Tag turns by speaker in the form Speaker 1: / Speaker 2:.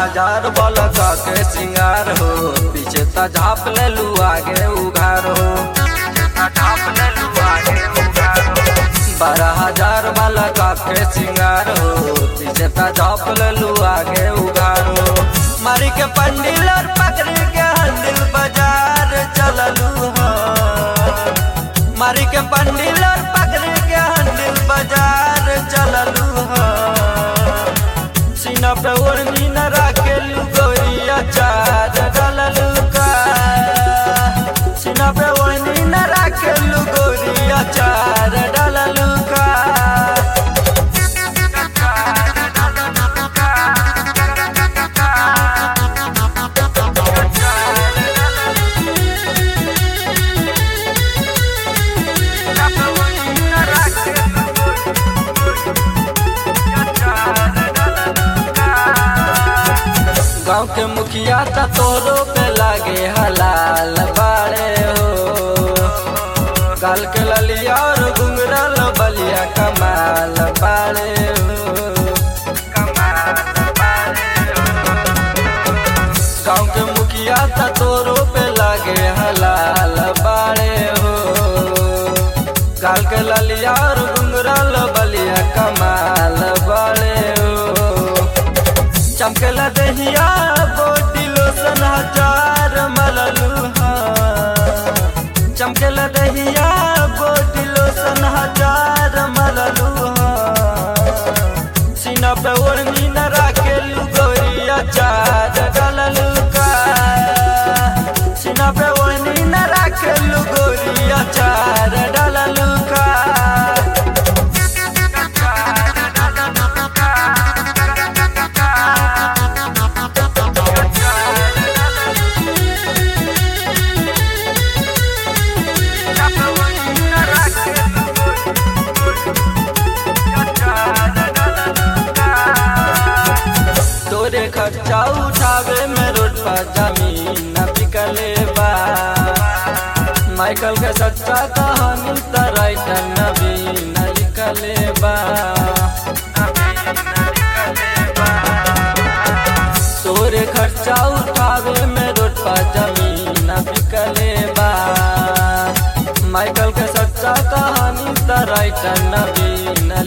Speaker 1: हजार बलका के सिंगार हो पीछे त झाप ले लू आगे उघार हो झाप ले लू आगे उघार हो बारह हजार बलका के सिंगार हो पीछे त झाप ले लू आगे उघार हो मारी के पंडिल और पकड़ी के हंडिल बाजार चललू हो मारी के पंडिल और पकड़ी के हंडिल बाजार चललू हो सीना पे ओढ़नी न राखेलू गोरिया चार डललू का सीना पे ओढ़नी न राखेलू गोरिया चार डललू का गाँव के मुखिया त तोरो पे लागे हलाल बाड़े हो गाल के ललिया और घुंगरल बलिया कमाल बाड़े हो गाँव के मुखिया त तोरो पे लागे हलाल बाड़े हो गाल के ललिया और घुंगरल बलिया कमाल बाड़े हो चमकला दहिया बोटी लोसन हजार मललू चमकला दहिया बोटी लोसन हजार मललू सीना पे ओढ़नी न राखेलू गोरिया चार डललू का सीना पे ओढ़नी न राखेलू गोरिया चार डललू का तोरे खर्चा उठावे में रोड पर जमीन न बिकले बा माइकल के सच्चा कहानी त राइटर नवीन न लिखले बा तोरे खर्चा उठावे में रोड पर जमीन न बिकले बा माइकल के सच्चा कहानी त राइटर नवीन न